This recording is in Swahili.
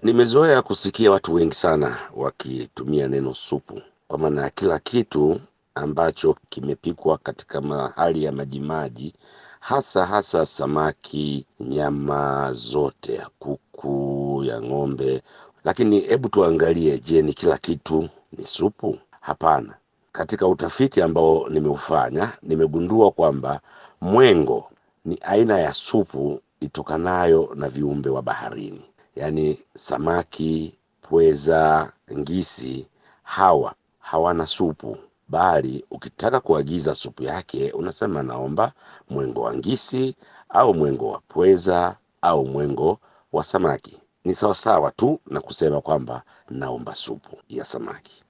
Nimezoea kusikia watu wengi sana wakitumia neno supu kwa maana ya kila kitu ambacho kimepikwa katika mahali ya majimaji, hasa hasa samaki, nyama zote, ya kuku, ya ng'ombe. Lakini hebu tuangalie, je, ni kila kitu ni supu? Hapana. Katika utafiti ambao nimeufanya, nimegundua kwamba mwengo ni aina ya supu itokanayo na viumbe wa baharini, yaani samaki, pweza, ngisi, hawa hawana supu, bali ukitaka kuagiza supu yake unasema naomba mwengo wa ngisi au mwengo wa pweza au mwengo wa samaki. Ni sawasawa tu na kusema kwamba naomba supu ya samaki.